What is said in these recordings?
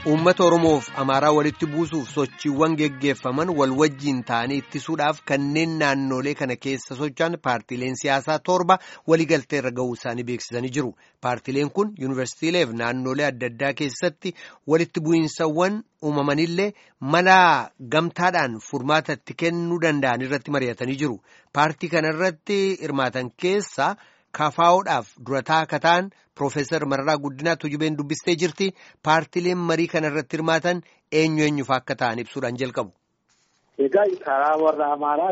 uummata oromoof amaaraa walitti buusuuf sochiiwwan geggeeffaman wal wajjiin ta'anii ittisuudhaaf kanneen naannolee kana keessa socho'an paartiileen siyaasaa torba waliigalteerra ga'uu isaanii beeksisanii jiru paartiileen kun yuunivarsiitiileef naannolee adda addaa keessatti walitti bu'iinsawwan uumamanillee mala gamtaadhaan furmaata itti kennuu danda'an irratti mari'atanii jiru paartii kanarratti hirmaatan keessaa. Kaafaa'oodhaaf durataa akka ta'an Piroofeesar Mararaa Guddinaa Tujubeen dubbistee jirti. Paartiileen marii kana irratti hirmaatan eenyu eenyufa akka ta'an ibsuudhaan jalqabu. Egaa karaa warra Amaaraa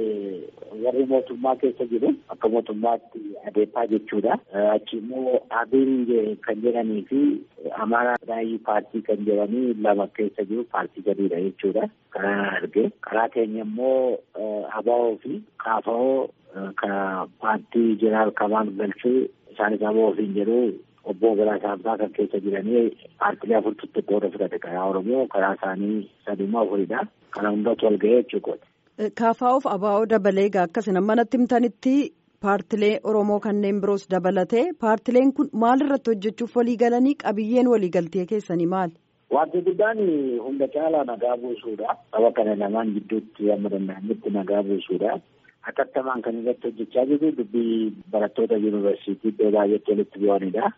warri mootummaa keessa jiru akka mootummaatti adeemaa jechuudha. Achi immoo Abiin kan jedhanii fi Amaaraa Raayii paartii kan jedhanii lama keessa jiru paartii gadiidha jechuudha. Karaa arge karaa keenya immoo Abaa'oo fi Kaafa'oo. Ka paartii jeneraal Kamaan Galchuu isaanis ammoo ofiin jedhu obbo Biraa Saamsaa kan keessa jiranii paartiilee afurtutti qooda fudhate karaa Oromoo karaa isaanii sadummaa afuridha. Kana hundatu wal ga'ee jechuudha. Kaafaa'oof abaa'oo dabalee egaa akkasina manatti himtanitti paartilee Oromoo kanneen biroos dabalatee paartileen kun maal irratti hojjechuuf walii galanii qabiyyeen waliigaltee keessanii maali? Wanti guddaan hunda caalaa nagaa buusuudha. Saba kana lamaan gidduutti amma danda'anitti nagaa buusuudha. Hatattamaan kan irratti hojjechaa jiru dubbii barattoota yuunivarsiitii iddoo baay'eetti walitti bu'anidha.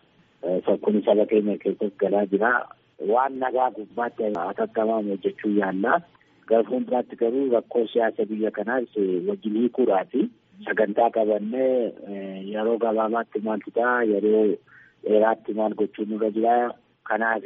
Kun saba keenya keessatti galaa jira. Waan nagaa gubbaatti hatattamaan hojjechuu yaalla. Gara fuulduraatti garuu rakkoo siyaasa biyya kanaas wajjin hiikuudhaafi sagantaa qabannee yeroo gabaabaatti maaltu ta'a yeroo dheeraatti maal gochuun nurra jira. Kanaaf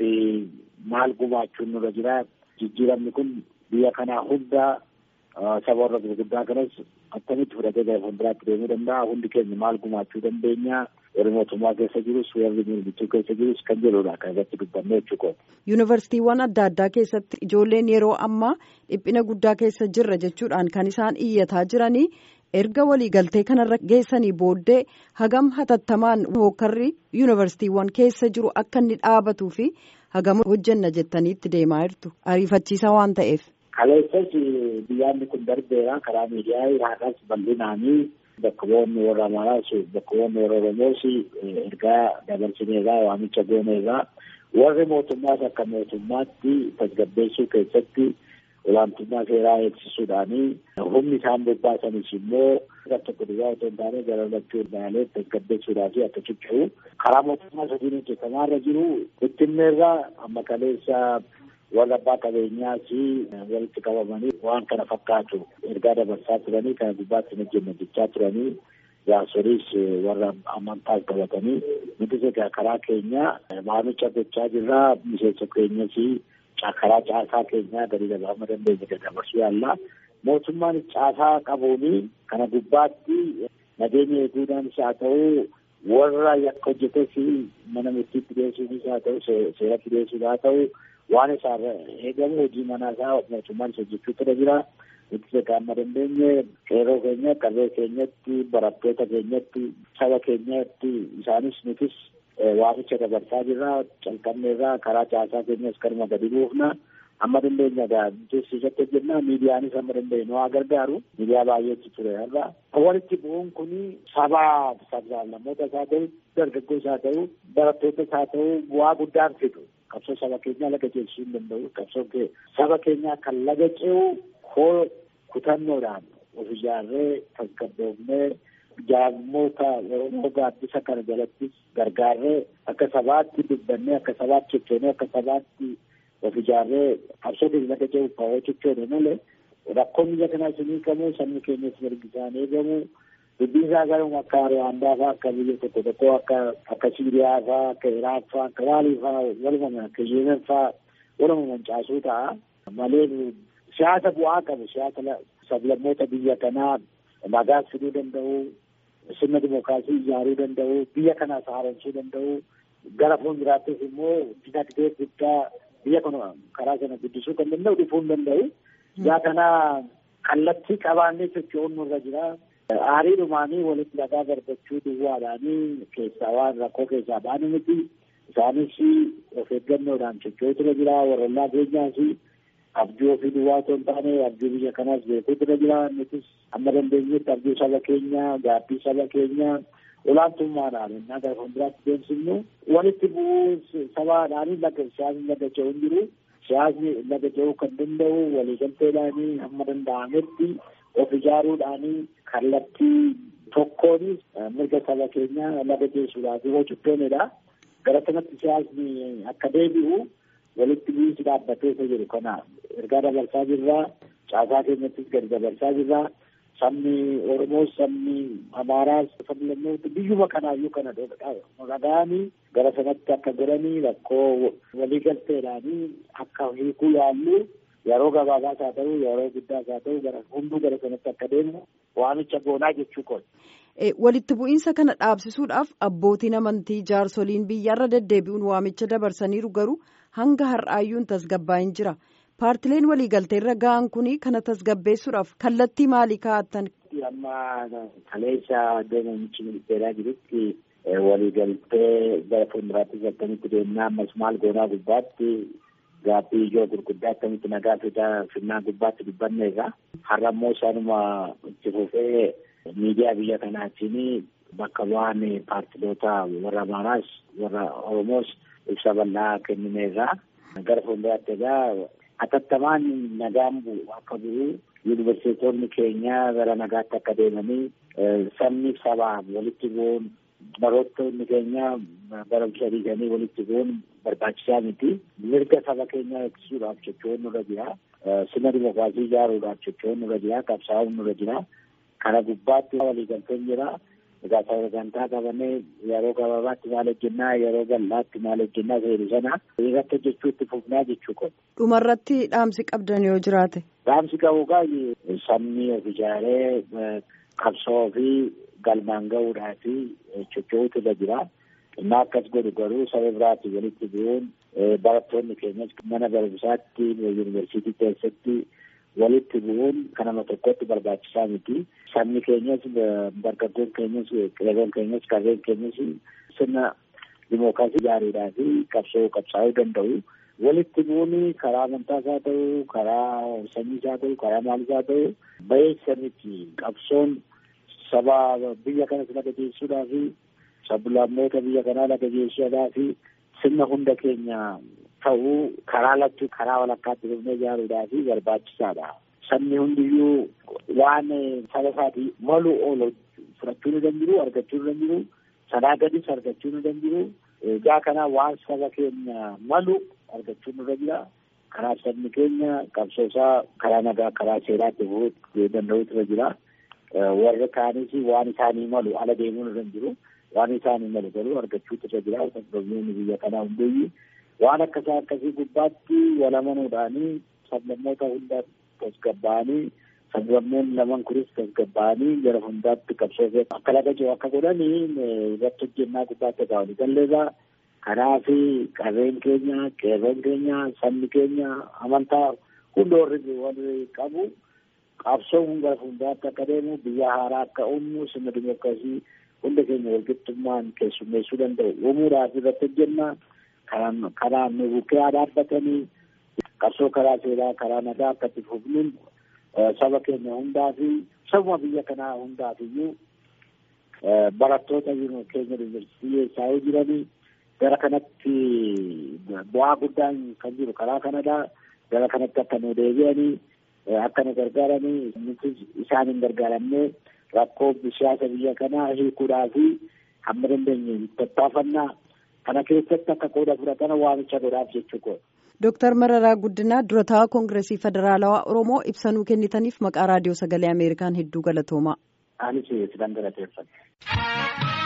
maal gumaachuun nurra jira. Jijjiiramni kun biyya kanaa hunda saba warra gurguddaa kanas akkamitti fudhatee gara fuulduraatti deemuu danda'a hundi keenya maal gumaachuu dandeenya warri mootummaa keessa jirus warri mormituu keessa jirus kan jedhudha kan irratti dubbanne jechuudha. Yuunivarsiitiiwwan adda addaa keessatti ijoolleen yeroo ammaa dhiphina guddaa keessa jirra jechuudhaan kan isaan iyyataa jiranii erga waliigaltee kanarra geessanii booddee hagam hatattamaan hookarri yuunivarsiitiiwwan keessa jiru akka inni dhaabatuu fi hagam hojjenna jettaniitti deemaa jirtu ariifachiisaa waan ta'eef. Kaleessas biyyaanni kun darbeera karaa miidiyaa irraadhaas bal'inaanii bakka bu'oonni warra Amaaraas bakka bu'oonni warra Oromoos ergaa dabarsineerraa waamicha gooneerraa warri mootummaas akka mootummaatti tasgabbeessuu keessatti olaantummaa seeraa eegsisuudhaanii humni isaan bobbaasanis immoo tokko duwwaa otoo hin taane gara lachuu ilaalee tasgabbeessuudhaa fi akka ciccuu karaa mootummaa sadiin hojjetamaarra jiru bittinneerraa amma kaleessa warra abbaa qabeenyaa fi walitti qabamanii waan kana fakkaatu ergaa dabarsaa turanii kana gubbaatti hojjenna jechaa turanii jaarsoliis warra amantaas qabatanii nutis egaa karaa keenya waamicha gochaa jirraa miseensa keenya fi karaa caasaa keenyaa gadi dabaama dandeenya dabarsuu yaalla mootummaan caasaa qabuuni kana gubbaatti nageenya eeguudhaanis haa ta'u warra yakka hojjetes mana murtiitti dhiyeessuunis haa ta'u seeratti dhiyeessuus haa ta'u waan isaarra eegamu hojii manaa isaa mootummaan hojjechuu irra jira. Nuti amma dandeenye qeerroo keenya qarree keenyatti barattoota keenyatti saba keenyatti isaanis nutis waamicha dabarsaa jirra calqabneerraa karaa caasaa keenyas kanuma gadi buufna. Amma dandeenya gaa nutis hojjenna miidiyaanis amma dandeenye nu haa gargaaru miidiyaa baay'eetu ture har'a. Walitti bu'uun kun sabaa sablammoota isaa ta'u dargaggoos haa ta'u barattootas haa ta'u bu'aa guddaan fidu. qabsoo saba keenyaa laga ceesisuu hin danda'u qabsoo saba keenyaa kan laga ce'u koo kutannoodhaan of ijaarree tasgabboofnee jaarmoota oromoo gaaddisa kana jalattis gargaarree akka sabaatti dubbannee akka sabaatti cichoonee akka sabaatti of ijaarree qabsoo keenya laga ce'u kawoo cichoone malee rakkoon biyya kanaa isinii qabu sabni keenyas mirgi isaan eegamu dubbiin isaa garuu akka Ruwaandaa fa'aa akka biyya tokko tokko akka akka Siiriyaa fa'aa akka Iraaq fa'aa akka Maalii fa'aa waluma akka Yemen fa'aa waluma mancaasuu ta'a malee siyaasa bu'aa qabu siyaasa sablammoota biyya kanaa nagaas fiduu danda'u sirna dimookiraasii ijaaruu danda'u biyya kanaas haaromsuu danda'u gara fuulduraattis immoo dinagdee guddaa biyya kana karaa sana guddisuu kan danda'u dhufuu hin danda'u. Yaa kana kallattii qabaannee socho'uun nurra jira. Aarii dhumaanii walitti dhagaa darbachuu duwwaadhaanii keessaa waan rakkoo keessaa baanu miti. Isaanis of eeggannoodhaan socho'uutu irra jira. Warrollaa keenyaas abjuu ofii duwwaa otoo hin taane abjuu biyya kanaas beekuutu irra jira. Nutis amma dandeenyetti abjuu saba keenyaa, gaabbii saba keenyaa, olaantummaadhaan innaa gara fuulduraatti deemsifnu walitti bu'uu sabaadhaan laga siyaasni laga ce'u hin jiru. Siyaasni laga ce'uu kan danda'u waliigalteedhaanii hamma danda'ametti of ijaaruudhaanii kallattii tokkoonis mirga saba keenyaa laga ceessuudhaaf yoo cubboonedha. Gara sanatti siyaasni akka deebi'u walitti bu'iinsi dhaabbatee isa jiru kana ergaa dabarsaa jirra. Caasaa keenyattis gadi dabarsaa jirra. Sabni Oromoos sabni Amaaraas sabni lammoota biyyuma kanaayyuu kana dhaga'anii gara sanatti akka godhanii rakkoo waliigalteedhaanii akka hiikuu yaallu yeroo gabaabaas haa ta'u yeroo guddaas haa ta'u gara hunduu gara sanatti akka deemu waamicha goonaa jechuu kooti. Walitti bu'iinsa kana dhaabsisuudhaaf abbootiin amantii jaarsoliin biyyarra deddeebi'uun waamicha dabarsaniiru garuu hanga har'aayyuun tasgabbaa'in jira. Paartileen waliigaltee irra ga'an kuni kana tasgabbeessuudhaaf kallattii maalii kaa'attan? Amma kaleessa deemamichi ministeeraa jirutti waliigaltee gara fuulduraatti akkamitti deemnaa ammas maal goonaa gubbaatti gaaffii ijoo gurguddaa akkamitti nagaa fidaa finnaa gubbaatti dubbanneerra. Har'a immoo isaanuma itti fufee miidiyaa biyya kanaatiin bakka bu'aan paartiloota warra Amaaraas warra Oromoos ibsa bal'aa kennineerra. Gara fuulduraatti egaa atattamaan nagaan bu'u akka bu'u yuunivarsiitonni keenya gara nagaatti akka deemanii sabni sabaaf walitti bu'uun barattoonni keenya barumsa dhiisanii walitti bu'uun barbaachisaa miti. Mirga saba keenyaa eegsisuudhaaf jechuun nurra jira. Sirna dimookiraasii ijaaruudhaaf jechuun nurra jira. Qabsaa'uun nurra jira. Kana gubbaatti waliigalteen jira. Egaa sagantaa qabannee yeroo gabaabaatti maal hojjennaa yeroo bal'aatti maal hojjennaa seeru sana irratti hojjechuutti fufnaa jechuu qabu. Dhumarratti dhaamsi qabdan yoo jiraate. Dhaamsi qabu gaa sabni of ijaaree qabsoo fi galmaan gahuudhaa fi socho'uutu irra jira. Inni akkas godhu garuu saba biraatti walitti bu'uun barattoonni keenyas mana barumsaatti yuunivarsiitii keessatti walitti bu'uun kanama tokkotti barbaachisaa miti. Sabni keenyas dargaggoon keenyas qeerroon keenyas qarreen keenyas sirna dimookiraasii ijaaruudhaa fi qabsoo qabsaa'uu danda'u. Walitti bu'uun karaa amantaas haa ta'u, karaa sanyiis haa ta'u, karaa maalis haa ta'u, bayeessa miti. Qabsoon saba biyya kanas laga geessuudhaa fi sablammoota biyya kanaa laga geessuudhaa fi sirna hunda keenya ta'uu karaa lachuu karaa walakkaatti dhufnee ijaaruudhaa fi barbaachisaadha. Sabni hundiyyuu waan saba isaatii malu oolu fudhachuu ni danda'u, argachuu ni danda'u, sanaa gadis argachuu ni danda'u. Egaa kana waan saba keenya malu argachuu nurra jira. Kanaaf sabni keenya qabsoosaa karaa nagaa karaa seeraatti bu'uu danda'utu irra jira. Warri kaanis waan isaanii malu ala deemuu irra jiru. Waan isaanii malu garuu argachuutu irra jira. Sablammoonni biyya kanaa hundayyuu waan akkasaa akkasii gubbaatti wal amanuudhaanii sablammoota hunda tasgabbaa'anii sablammoonni laman kunis tasgabbaa'anii gara hundaatti qabsoo akka laga jiru akka godhanii irratti hojjennaa gubbaatti egaa walii galleerraa kanaaf qarreen keenya qeerroon keenya sabni keenya amantaa hunda warri warri qabu qabsoon gara fuulduraatti akka deemu biyya haaraa akka uumu sirna dimookiraasii hunda keenya walqixxummaan keessummeessuu danda'u uumuudhaaf irratti hojjennaa karaan nu bukkee dhaabbatanii qabsoo karaa seeraa karaa nagaa akka itti fufnuun saba keenya hundaa fi sabuma biyya kanaa hundaaf iyyuu barattoota keenya yuunivarsiitii eessaa jiranii gara kanatti bu'aa guddaan kan jiru karaa kanadha. Gara kanatti akka nu deebi'anii akka nu gargaaranii nuti isaan hin gargaaramne rakkoo siyaasa biyya kanaa hiikuudhaa fi hamma dandeenye tattaafannaa kana keessatti akka qooda fudhatan waamicha godhaaf jechuu Dooktar Mararaa Guddinaa durataa Koongireesii Federaalawaa Oromoo ibsanuu kennitaniif maqaa raadiyoo sagalee Ameerikaan hedduu galatoomaa. Anis sidan galateeffadha.